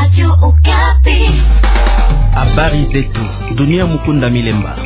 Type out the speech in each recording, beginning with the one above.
Habari zetu dunia. Mukunda Milemba.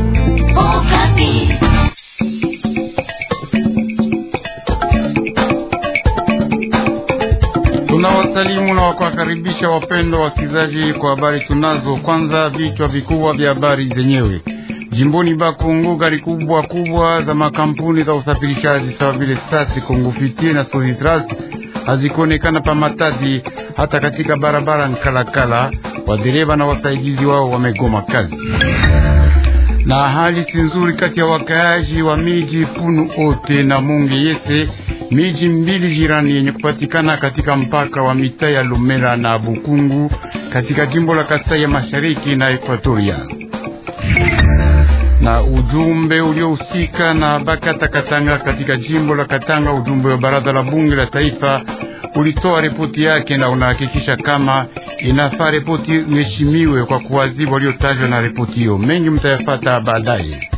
Tunawasalimu na wakuwakaribisha wapendwa wasikilizaji kwa habari tunazo. Kwanza vichwa vikubwa vya habari zenyewe. Jimboni Bakongo, gari kubwa kubwa za makampuni za usafirishaji sawa vile Sasi, Kongo Fitie na Sozitras hazikuonekana pa Matadi, hata katika barabara Nkalakala. Wadereva na wasaidizi wao wamegoma kazi, na hali si nzuri kati ya wakaaji wa miji Punu Ote na Munge Yese, miji mbili jirani yenye kupatikana katika mpaka wa mitaa ya Lumela na Bukungu katika jimbo la Kasai ya Mashariki na Ekwatoria na ujumbe uliohusika na Bakata Katanga katika jimbo la Katanga, ujumbe wa baraza la bunge la taifa ulitoa ripoti yake na unahakikisha kama inafaa ripoti iheshimiwe kwa kuwazibu waliotajwa na ripoti hiyo. Mengi mtayafata baadaye.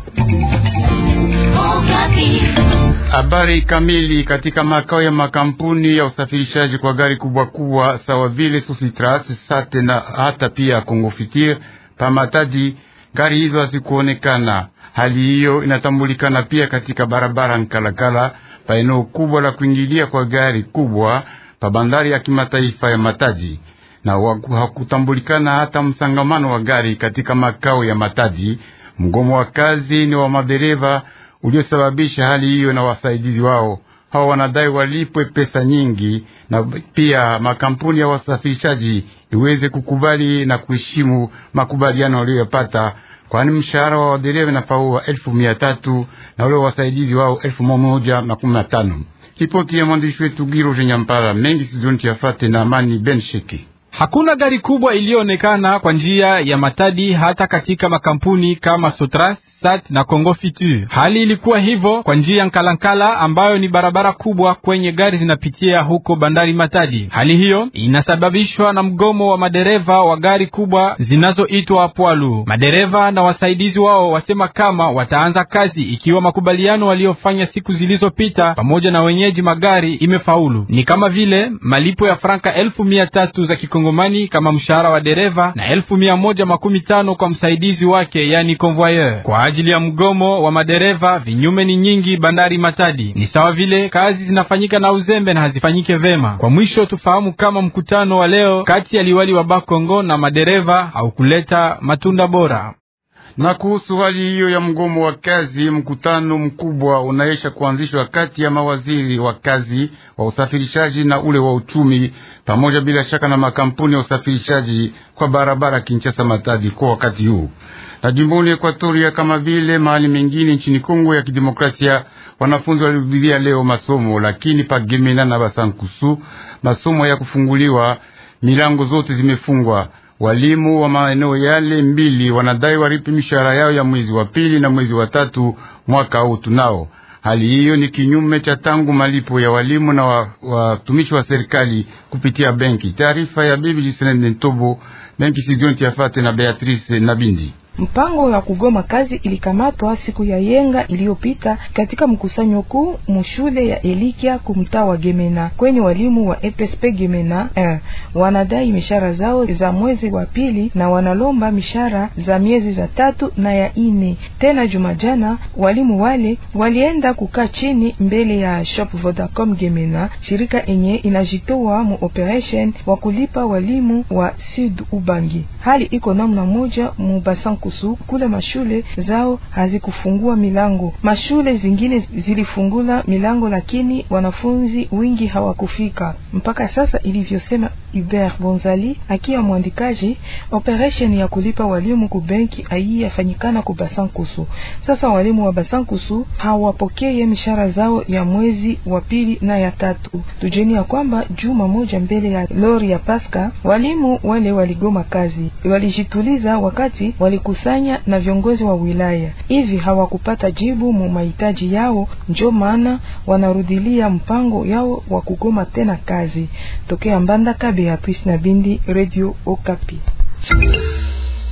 Habari kamili katika makao ya makampuni ya usafirishaji kwa gari kubwa kubwa sawa vile Sositras, Sate na hata pia Kongo Fitir pamatadi gari hizo hazikuonekana. Hali hiyo inatambulikana pia katika barabara Nkalakala pa eneo kubwa la kuingilia kwa gari kubwa pa bandari ya kimataifa ya Matadi, na hakutambulikana hata msangamano wa gari katika makao ya Matadi. Mgomo wa kazi ni wa madereva uliosababisha hali hiyo, na wasaidizi wao hawa wanadai walipwe pesa nyingi, na pia makampuni ya wasafirishaji iweze kukubali na kuheshimu makubaliano waliyopata, kwani mshahara wa wadereva nafaua elfu mia tatu na ule wasaidizi wao elfu moja makumi matano. Ripoti ya mwandishi wetu Giro Nyampara mengi studioni tuyafate na Amani Ben Sheki. Hakuna gari kubwa iliyoonekana kwa njia ya Matadi hata katika makampuni kama Sotras, Sat na Kongo Fitur. Hali ilikuwa hivyo kwa njia ya Nkalankala ambayo ni barabara kubwa kwenye gari zinapitia huko bandari Matadi. Hali hiyo inasababishwa na mgomo wa madereva wa gari kubwa zinazoitwa Pwalu. Madereva na wasaidizi wao wasema kama wataanza kazi ikiwa makubaliano waliofanya siku zilizopita pamoja na wenyeji magari imefaulu, ni kama vile malipo ya franka elfu mia tatu za kikongomani kama mshahara wa dereva na elfu mia moja makumi tano kwa msaidizi wake, yani convoyeur. Kwa ajili ya mgomo wa madereva, vinyume ni nyingi bandari Matadi, ni sawa vile kazi zinafanyika na uzembe na hazifanyike vema. Kwa mwisho, tufahamu kama mkutano wa leo kati ya liwali wa Bakongo na madereva haukuleta matunda bora na kuhusu hali hiyo ya mgomo wa kazi, mkutano mkubwa unaisha kuanzishwa kati ya mawaziri wa kazi wa usafirishaji na ule wa uchumi, pamoja bila shaka na makampuni ya usafirishaji kwa barabara Kinshasa Matadi kwa wakati huu. Na jimboni Ekwatoria kama vile mahali mengine nchini Kongo ya Kidemokrasia, wanafunzi walirudilia leo masomo, lakini pagemena na Basankusu masomo ya kufunguliwa, milango zote zimefungwa. Walimu wa maeneo yale mbili wanadai walipe mishahara yao ya mwezi wa pili na mwezi wa tatu mwaka huu tunao. Hali hiyo ni kinyume cha tangu malipo ya walimu na watumishi wa, wa serikali kupitia benki. Taarifa ya bibi Jisenene Ntobo, benki Sidionti Yafate na Beatrice Nabindi. Mpango ya kugoma kazi ilikamatwa siku ya yenga iliyopita katika mkusanyo kuu mushule ya Elikia kumtaa wa Gemena kwenye walimu wa EPSP Gemena eh, wanadai mishahara zao za mwezi wa pili na wanalomba mishahara za miezi za tatu na ya ine. Tena jumajana walimu wale walienda kukaa chini mbele ya shop Vodacom Gemena, shirika enye inajitoa mu operation wa kulipa walimu wa Sud Ubangi. Hali iko namna moja mu basan kusu kule mashule zao hazikufungua milango. Mashule zingine zilifungula milango, lakini wanafunzi wingi hawakufika mpaka sasa. Ilivyosema Hubert Bonzali akiwa mwandikaji, operation ya kulipa walimu ku benki ai yafanyikana ku Basankusu. Sasa walimu wa Basankusu hawapokee mishahara zao ya mwezi wa pili na ya tatu. Tujeni ya kwamba juma moja mbele ya lori ya Paska walimu wale waligoma kazi, walijituliza wakati waliku kusanya na viongozi wa wilaya hivi hawakupata jibu mu mahitaji yao, njo maana wanarudilia mpango yao wa kugoma tena kazi. Tokea Mbandaka, Beatrice na Bindi, Radio Okapi.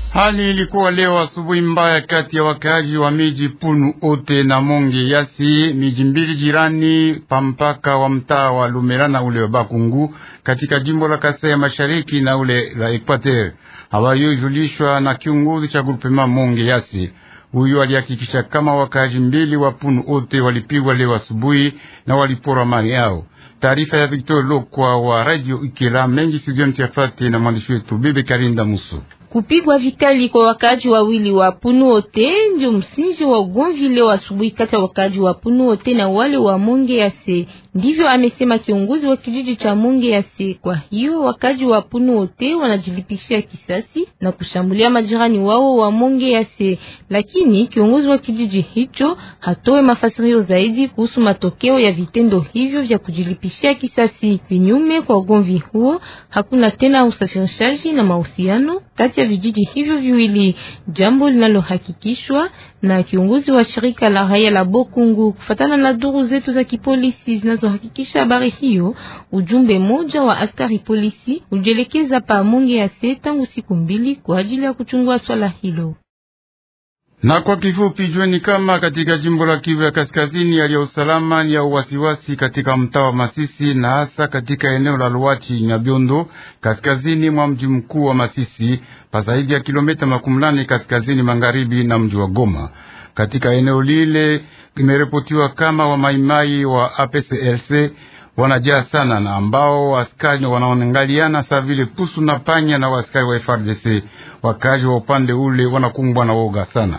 Hali ilikuwa leo asubuhi mbaya kati ya wakaaji wa miji Punu Ote na Monge Yasi, miji mbili jirani pa mpaka wa mtaa wa Lumera na ule wa Bakungu katika jimbo la Kasai ya Mashariki na ule la Equateur. Hawayojulishwa na kiongozi cha grupema Monge Yasi. Huyu alihakikisha kama wakaaji mbili wa Punu Ote walipigwa leo asubuhi na walipora mali yao. Taarifa ya Victor Lokwa wa Radio Ikela mengi studioni Tiafate na mwandishi wetu Bibi Karinda Musu. Kupigwa vikali kwa wakaji wawili wa Punuote ndio msingi wa ugomvi leo asubuhi kati ya wakaji wa Punuote na wale wa Monge Yase. Ndivyo amesema kiongozi wa kijiji cha Monge Yase. Kwa hiyo wakaji wa Punuote wanajilipishia kisasi na kushambulia majirani wao wa Monge Yase, lakini kiongozi wa kijiji hicho hatoe mafasirio zaidi kuhusu matokeo ya vitendo hivyo vya kujilipishia kisasi. Vinyume kwa ugomvi huo, hakuna tena usafirishaji na mahusiano kati ya vijiji hivyo viwili, jambo linalohakikishwa na kiongozi wa shirika la raia la Bokungu. Kufatana na duru zetu za kipolisi zinazohakikisha habari hiyo, ujumbe moja wa askari polisi ujielekeza pa Monge Yase tangu siku mbili kwa ajili ya kuchungua swala hilo. Na kwa kifupi jueni kama katika jimbo la Kivu ya Kaskazini, hali ya usalama ni ya uwasiwasi katika mtaa wa Masisi na hasa katika eneo la Luachi Nyabiondo, kaskazini mwa mji mkuu wa Masisi, pa zaidi ya kilomita makumi nane kaskazini magharibi na mji wa Goma. Katika eneo lile imeripotiwa kama wamaimai wa APCLC wanajaa sana na ambao askari wanaongaliana saa vile pusu na panya na waaskari wa FRDC. Wakazi wa upande ule wanakumbwa na woga sana.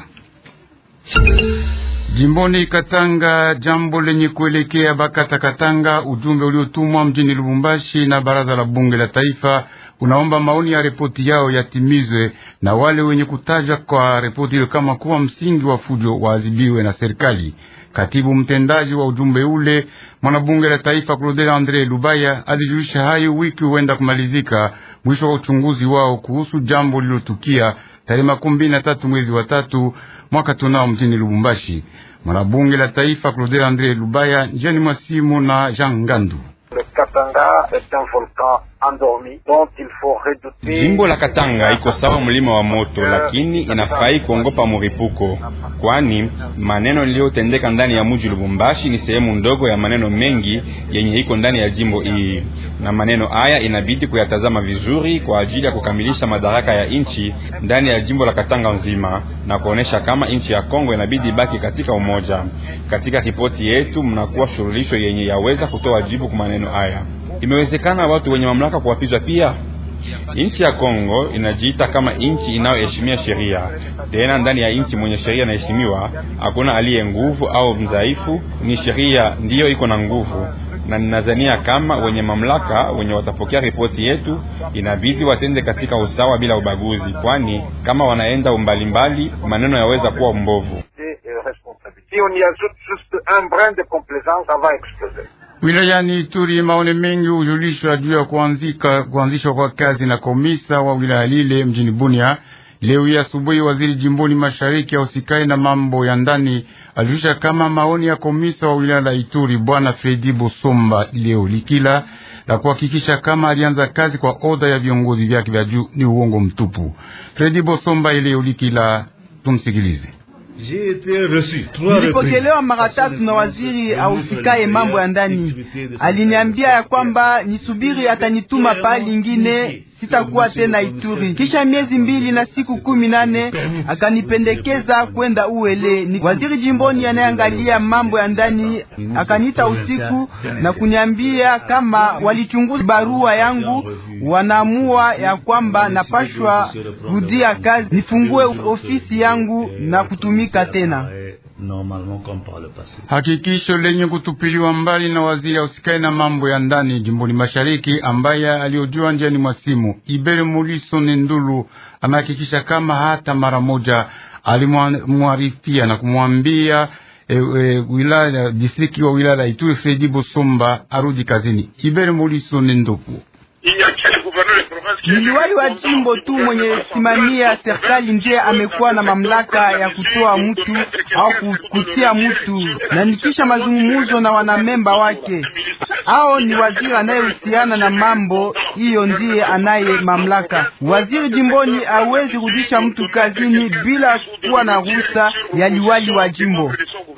Jimboni Katanga, jambo lenye kuelekea Bakata Katanga, ujumbe uliotumwa mjini Lubumbashi na baraza la bunge la taifa unaomba maoni ya ripoti yao yatimizwe na wale wenye kutaja kwa ripoti hiyo kama kuwa msingi wa fujo waadhibiwe na serikali. Katibu mtendaji wa ujumbe ule mwanabunge la taifa Claude Andre Lubaya alijulisha hayo wiki huenda kumalizika mwisho wa uchunguzi wao kuhusu jambo lililotukia tarehe makumi mbili na tatu mwezi wa tatu mwaka tunao mjini Lubumbashi. Mwanabunge la taifa Claude Andre Lubaya njiani mwa simu na Jean Ngandu. Jimbo la Katanga iko sawa mlima wa moto, lakini inafai kuongopa muripuko, kwani maneno yaliyotendeka ndani ya mji Lubumbashi ni sehemu ndogo ya maneno mengi yenye iko ndani ya jimbo hii, na maneno haya inabidi kuyatazama vizuri kwa ajili ya kukamilisha madaraka ya nchi ndani ya jimbo la Katanga nzima na kuonesha kama nchi ya Kongo inabidi ibaki katika umoja. Katika ripoti yetu mnakuwa shurulisho yenye yaweza kutoa jibu kwa maneno haya. Imewezekana watu wenye mamlaka kuwapizwa pia. Nchi ya Kongo inajiita kama nchi inayoheshimia sheria. Tena ndani ya nchi mwenye sheria inaheshimiwa, hakuna aliye nguvu au mdhaifu, ni sheria ndiyo iko na nguvu. Na ninazania kama wenye mamlaka wenye watapokea ripoti yetu inabidi watende katika usawa bila ubaguzi, kwani kama wanaenda umbalimbali maneno yaweza kuwa mbovu. Wilayani Ituri maone mengi hujulishwa juu ya kuanzika kuanzishwa kwa kazi na komisa wa wilaya lile mjini Bunia. Leo hii asubuhi, waziri jimboni mashariki ausikai na mambo ya ndani alijulisha kama maoni ya komisa wa wilaya la Ituri bwana Fredi Bosomba leo likila la kuhakikisha kama alianza kazi kwa oda ya viongozi vyake vya juu ni uongo mtupu. Fredi Bosomba leo likila, tumsikilize. Nilipokelewa mara tatu na waziri ausikaye mambo ya ndani. Aliniambia ya kwamba nisubiri, atanituma pahali ingine, sitakuwa tena Ituri. Kisha miezi mbili na siku kumi nane akanipendekeza kwenda Uele. Ni waziri jimboni anayeangalia mambo ya ndani akanita usiku na kuniambia kama walichunguza barua yangu, wanaamua ya kwamba napashwa rudia kazi, nifungue ofisi yangu na kutumika tena. Hakikisho lenye kutupiliwa mbali na waziri ausikai na mambo ya ndani jimboni mashariki, ambaye aliojua njiani mwa simu. Ibere Muliso Nendulu amehakikisha kama hata mara moja alimwarifia na kumwambia e, e, wilaya distriki wa wilaya Ituri Fredi Bosomba arudi kazini. Ibere Muliso Nendupu Ni liwali wa jimbo tu mwenye simamia serikali ndiye amekuwa na mamlaka ya kutoa mtu au kutia mtu, na nikisha mazungumzo na wanamemba wake ao ni waziri anayehusiana na mambo hiyo, ndiye anaye mamlaka. Waziri jimboni hawezi rudisha mtu kazini bila kuwa na ruhusa ya liwali wa jimbo.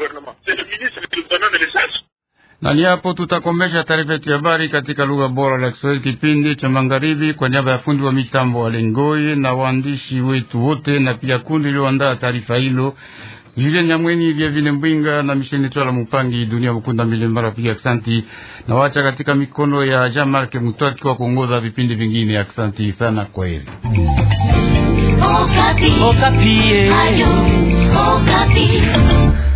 Na ni hapo tutakomesha taarifa yetu ya habari katika lugha bora la Kiswahili kipindi cha magharibi, kwa niaba ya fundi wa mitambo wa Lengoi na waandishi wetu wote na pia kundi lilioandaa taarifa hilo Julien Nyamweni vya vile Mbwinga na Misheni Twala Mupangi dunia mkunda milembara piga aksanti na wacha katika mikono ya Jean Marc Mutaki wa kuongoza vipindi vingine. Aksanti sana, kwa heri. Okapi. Okapi. Ayo, Okapi.